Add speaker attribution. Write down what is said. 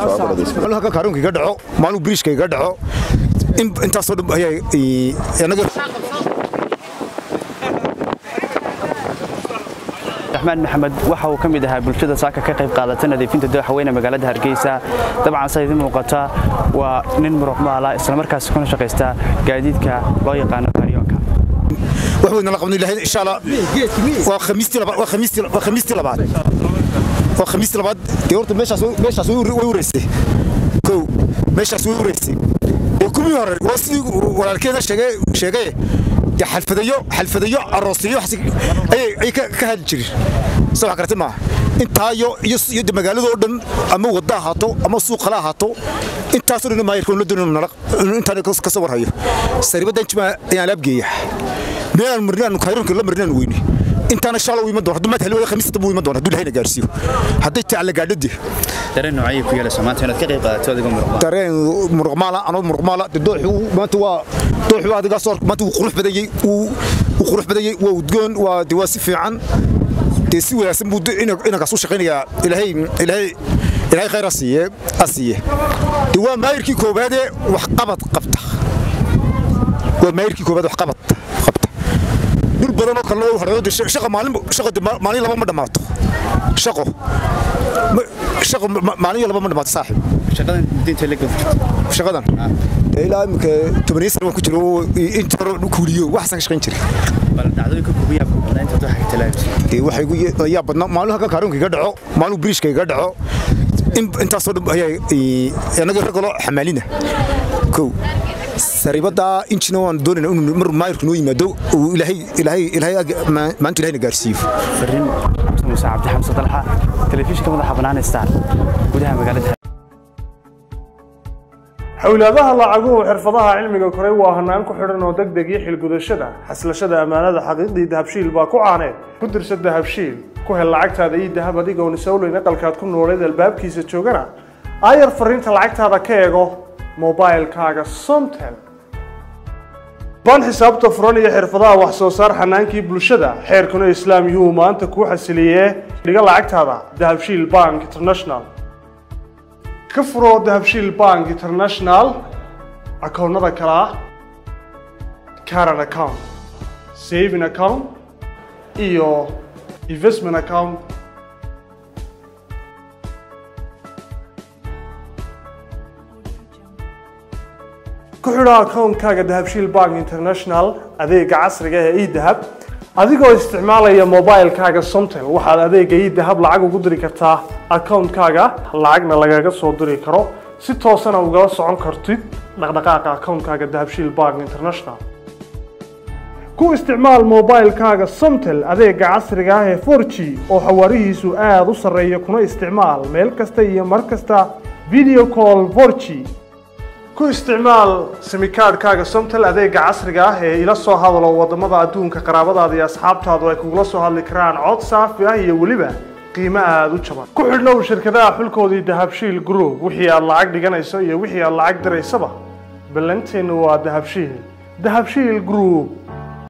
Speaker 1: maalin halka kaaruunka iga dhaco maalin biriishka iga dhaco intaasoo dhan ayaa anaga
Speaker 2: raxmaan maxamed waxa uu ka mid ahaa bulshada saaka ka qayb qaadata nadiifinta dooxaweyne magaalada hargeysa dabcan sa idin muuqata waa nin muruqmaala islamarkaas kuna shaqaysta gaadiidka loo yaqaano karyoonka
Speaker 1: wax weyn nala qabno ilaahay insha Allah waa khamiistii labaad waa khamiistii waa khamiistii labaad waa khamiistii labaad dee horta meeshaas meeshaas way ureysay kow meeshaas way ureysay oo kuwii hore waa sidii walaalkeeda sheegay sheegay dee xalfadayo xalfadayo aroosiyo ayay ay ka hadli jirin soo wax karti maaha intaayo iyo iyo magaaladoo dhan ama wadda ahaato ama suuqala ahaato intaasoo dhan maayirka la doonin nala intaan ka soo warhayo saribaddan jima ayaan laabgeeya meel marnaan kayrunka la marnaan weyni intaana insha Allah iman doon haddii maad helay khamiista buu iman doon haddii ilaahay gaarsiiyo hadday taa la gaadhadi
Speaker 2: dareen noocay ku yeelayso maanta inaad ka qayb qaadato adiga muruqmaal
Speaker 1: dareen muruqmaala anoo muruqmaala dooxu maanta waa dooxu adiga soo maanta wuu qurux badayay wuu qurux badayay waa udgoon waa dee waa si fiican dee si wanaagsan buu inankaas u shaqaynayaa ilaahay ilaahay ilaahay khayr asiiye asiiye dee waa maayirkii koobaadee wax qabad qabta waa maayirkii koobaad wax qabad qabta dhul badan oo kalena horeydo shaqa maalin shaqa maalin laba ma dhammaato shaqo shaqo maalin laba ma dhammaato saaxib
Speaker 2: shaqadan diinta la gafto
Speaker 1: shaqadan ilaa imika tobaniyo sano waan ku jiro inta hore kuuliyo waxaasan ka shaqayn jiray
Speaker 2: bal dhacdooyinka kugu yaabka badnaa inta dooxa ka talaabisay
Speaker 1: waxay gu yaa badnaa maalin halka kaaruunka iga dhaco maalin biriishka iga dhaco intaasoo dhan ayaa anaga ragalo xamaalina kow saribada injina waan doonayna inuu mar maayirku noo yimaado uu ilaahay ilaahay ilaahay maanta ilaahayna gaarsiiyo
Speaker 2: fariin muuse cabdi xamse dalxa telefishinka madaxa bannaan star gudaha magaalada
Speaker 3: xawlaadaha lacaguhu xirfadaha cilmiga koray waa hanaan ku xidhan oo degdeg iyo xilgudashada xaslashada ammaanada xaqiiqdii dahabshiil baa ku caaneed ku dirsa dahabshiil ku hel lacagtaada iyo dahab adigoon isowleyn aqalkaad ku nooleed albaabkiisa joogana aayar fariinta lacagtaada ka eego mobilkaaga somtel ban xisaabta furan iyo xirfadaha wax soo saar xanaankii bulshada xeerkuna islaam yuu maanta kuu xasiliyee dhiga lacagtaada dahabshiil bank international ka furoo dahabshiil bank international akoonnada kale ah caran account saving account iyo investment account ku xidho akoonkaaga dahabshiil bank international adeega casriga ee edahab adigoo isticmaalaya mobilkaaga somtel waxaad adeega edahab lacag ugu diri kartaa akoonkaaga lacagna lagaga soo diri karo si toosana ugala socon kartid dhaqdhaqaaqa akoonkaaga dahabshiil bank international ku isticmaal mobilkaaga somtel adeega casriga ah ee 4g oo xawaarihiisu aada u sarreeya kuna isticmaal meel kasta iyo mar kasta video call 4g ku isticmaal simikaadhkaaga somtel adeega casriga ah ee ila soo hadalo wadamada adduunka qaraabadaada iyo asxaabtaadu ay kugula soo hadli karaan cod saafi ah iyo weliba qiimo aada u jaban ku xidhnow shirkadaha xulkoodii dahabshiil group wixii aad lacag dhiganayso iyo wixii aad lacag diraysaba ballanteennu waa dahabshiil dahabshiil group